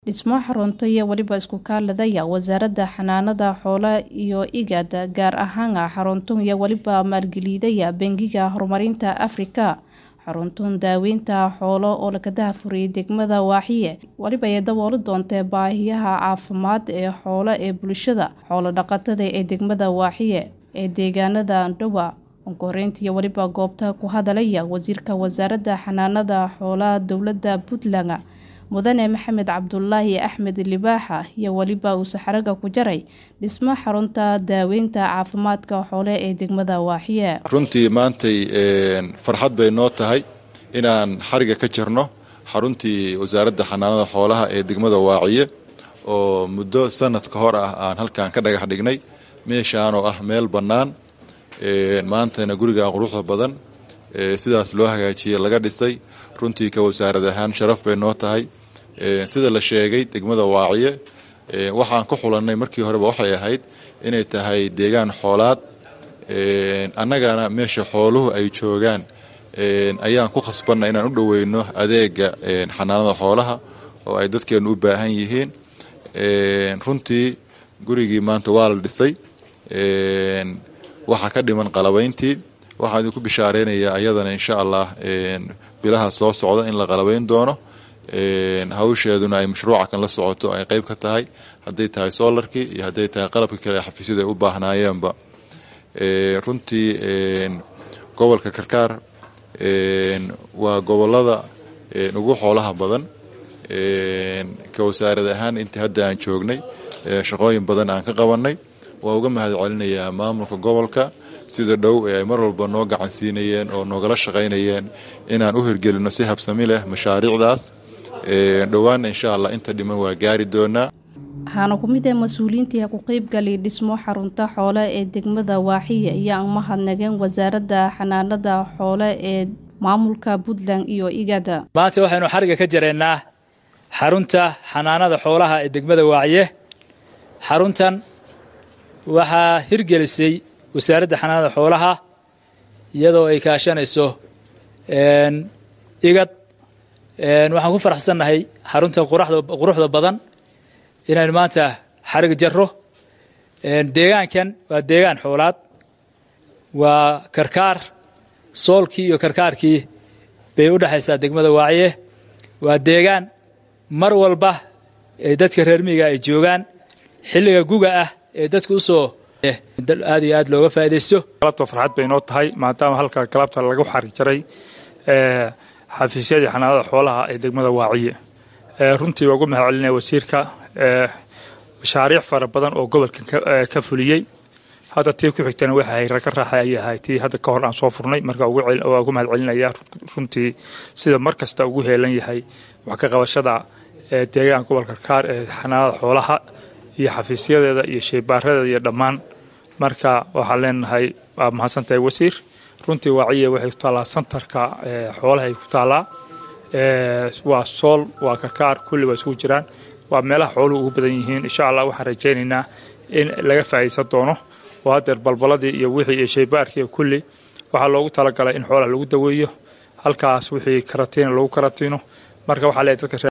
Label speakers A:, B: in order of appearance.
A: Dhismo xarunta iyo waliba isku kaaladaya wasaaradda xanaanada xoolaha iyo IGAD gaar ahaan xaruntan iyo waliba maalgelidaya Bangiga Horumarinta Afrika xaruntan daaweynta xoolo oo laga daahfuray degmada Waaxiye waliba ay dabooli doontaa baahiyaha caafimaad ee xoolo ee bulshada xoolo dhaqatada ee degmada Waaxiye ee deegaanada Ndhowa onkoreynta iyo waliba goobta ku hadalaya wasiirka wasaaradda xanaanada xoolaha dowladda Puntland mudane maxamed cabdulaahi axmed libaaxa iyo waliba uu saxaraga ku jaray dhismo xarunta daaweynta caafimaadka xoole ee degmada waaxiye
B: runtii maantay farxad bay noo tahay inaan xariga ka jirno xaruntii wasaaradda xanaanada xoolaha ee degmada waaciye oo muddo sanad ka hor ah aan halkan ka dhagax dhignay meeshaanoo ah meel bannaan maantana guriga quruxda badan sidaas loo hagaajiyey laga dhisay runtii ka wasaarad ahaan sharaf bay noo tahay sida la sheegay degmada waaciye waxaan ku xulannay markii horeba waxay ahayd inay tahay deegaan xoolaad annagana meesha xooluhu ay joogaan ayaan ku khasbanna inaan u dhoweyno adeega xanaanada xoolaha oo ay dadkeenu u baahan yihiin runtii gurigii maanta waa la dhisay waxaa ka dhiman qalabayntii waxaan idinku bishaareynaya ayadana insha allah bilaha soo socda in la qalabayn doono hawsheeduna ay mashruuca kan la socoto ay qeyb ka tahay hadday tahay soolarkii iyo hadday tahay qalabkii kale xafiisyadu ay u baahnaayeenba runtii gobolka karkaar waa gobolada ugu xoolaha badan ka wasaarad ahaan intii hadda aan joognay shaqooyin badan aan ka qabanay waa uga mahad celinayaa maamulka gobolka sida dhow ee ay mar walba noo gacan siinayeen oo noogala shaqaynayeen inaan u hirgelino si habsami leh mashaariicdaas dhowaanna insha allah inta dhiman waa gaari doonaa
A: waxaana ku mid ah mas-uuliyiintii ku qeybgalay dhismo xarunta xoole ee degmada waaxiye ayaa mahadnageen wasaaradda xanaanada xoole ee maamulka puntland iyo igada
C: maanta waxaynu xariga ka jareennaa xarunta xanaanada xoolaha ee degmada waaciye xaruntan waxaa hirgelisay wasaaradda xanaanada xoolaha iyadoo ay kaashanayso igad waxaan ku faraxsannahay xarunta quruxda badan inaynu maanta xarig jarro deegaankan waa deegaan xoolaad waa karkaar soolkii iyo karkaarkii bay u dhexaysaa degmada waaciye waa deegaan mar walba ee dadka reer miyiga ay joogaan xilliga guga ah ee dadka usoo aad iyo aad looga faa'idaysto
D: galabta farxad bay noo tahay maadaama halka galabta lagu xarig jaray xafiisyadii xanaanada xoolaha ee degmada waaciye runtii waa ugu mahad celinaya wasiirka mashaariic fara badan oo gobolkan ka fuliyey hadda tii ku xigtana waxa hay raga raaxay ayay ahay tii hadda ka hor aan soo furnay marka waa ugu mahad celinaya runtii sida mar kasta ugu heelan yahay wax ka qabashada deegaan gobolka kaar ee xanaanada xoolaha iyo xafiisyadeeda iyo sheybaaradeeda iyo dhammaan marka waxaan leenahay waa mahadsantahay wasiir runtii waaciye waxay ku taallaa santarka xoolahay ku taallaa waa sool waa karkaar kulli waa isugu jiraan waa meelaha xooluhu ugu badan yihiin insha allah waxaan rajaynaynaa in laga faa'iidaysan doono oo haddeer balbaladii iyo wixii iyo sheybaarkii kulli waxaa loogu talagalay in xoolaha lagu daweeyo halkaas wixii karatiina lagu karatiino marka waxaa leeyahay dadka